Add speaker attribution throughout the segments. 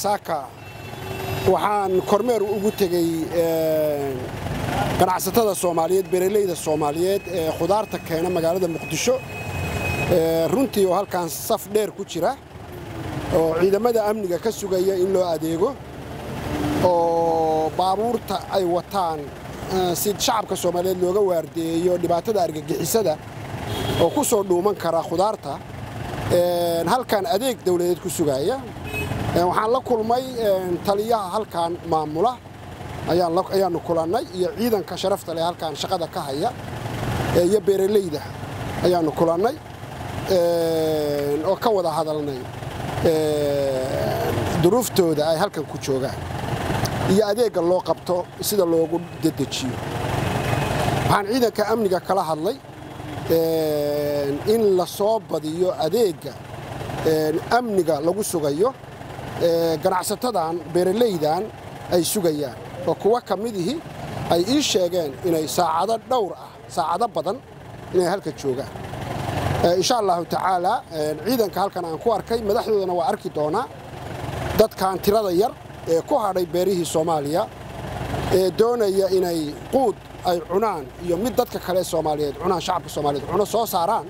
Speaker 1: saaka waxaan kormeer ugu tegey ganacsatada soomaaliyeed beeraleyda soomaaliyeed ee khudaarta keena magaalada muqdisho runtii oo halkan saf dheer ku jira oo ciidamada amniga ka sugaya in loo adeego oo baabuurta ay wataan si shacabka soomaaliyeed looga waardeeyo dhibaatada argagixisada oo ku soo dhuuman kara khudaarta halkan adeeg dawladeed ku sugaya waxaan la kulmay taliyaha halkan maamula ayaannu kulannay iyo ciidanka sharafta leh halkan shaqada ka haya iyo beeraleyda ayaannu kulannay oo ka wada hadalnay duruuftooda ay halkan ku joogaan iyo adeegga loo qabto sida loogu dedejiyo waxaan ciidanka amniga kala hadlay in la soo badiyo adeegga amniga lagu sugayo ganacsatadan beeralaydan ay sugayaan oo kuwa ka midihii ay ii sheegeen inay saacado dhowr ah saacado badan inay halka joogaan insha allahu tacaalaa ciidanka halkan aan ku arkay madaxdoodana waa arki doonaa dadkan tirada yar ee ku hadhay beerihii soomaaliya ee doonaya inay quud ay cunaan iyo mid dadka kale soomaaliyeed cunaan shacabka soomaaliyeed cuno soo saaraan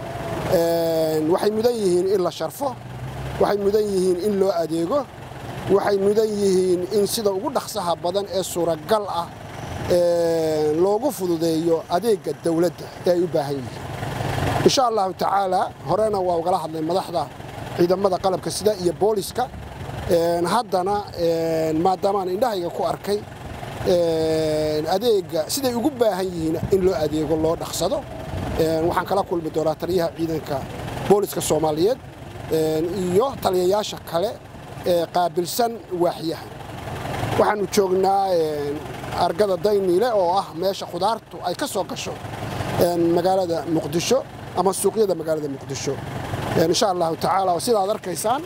Speaker 1: waxay mudan yihiin in la sharfo waxay mudan yihiin in loo adeego waxay mudan yihiin in sida ugu dhaqsaha badan ee suuragal ah loogu fududeeyo adeegga dawladda ee ay u baahan yihiin insha allahu tacaalaa horena waa ugala hadlay madaxda ciidamada qalabka sida iyo booliska haddana maadaamaan indhahayga ku arkay adeegga siday ugu baahan yihiin in loo adeego loo dhaqsado waxaan kala kulmi doonaa taliyaha ciidanka booliska soomaaliyeed iyo taliyayaasha kale ee qaabilsan waaxyaha waxaannu joognaa argada dayniile oo ah meesha khudaartu ay ka soo gasho magaalada muqdisho ama suuqyada magaalada muqdisho insha allahu tacaala sidaad arkaysaan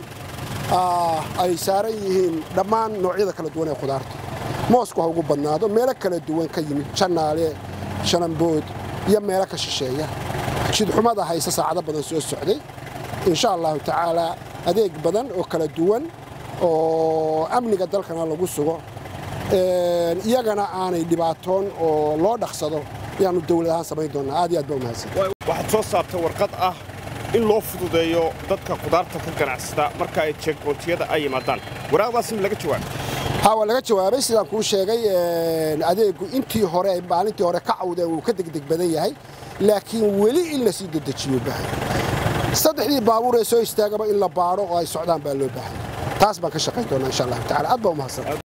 Speaker 1: ay saaran yihiin dhammaan noocyada kala duwan ee khudaarta moosku ha ugu badnaado meelo kala duwan ka yimid jannaale shanambood iyo meelo ka shisheeya jidxumada hayse saacado badan soo socday insha allahu tacaalaa adeeg badan oo kala duwan oo amniga dalkana lagu sugo iyagana aanay dhibaatoon oo loo dhaqsado ayaannu dawlad ahaan samayn doonnaa aad iyo aad baa umahadsan
Speaker 2: waxaad soo saartay warqad ah in loo fududeeyo dadka khudaarta ka ganacsada marka ay jeegbootiyada ay yimaadaan waraaqdaas in laga jawaabo
Speaker 1: ha waa laga jawaabay sidaan kuu sheegay adeeggu intii hore maalintii hore ka cawdeen wuu ka degdeg badan yahay laakiin weli in la sii dedejiyo baahay saddexdii baabuur ee soo istaagaba in la baadho oo ay socdaan baa loo baahay taas baan ka shaqayn doonaa insha allahu tacala aad baa umahadsan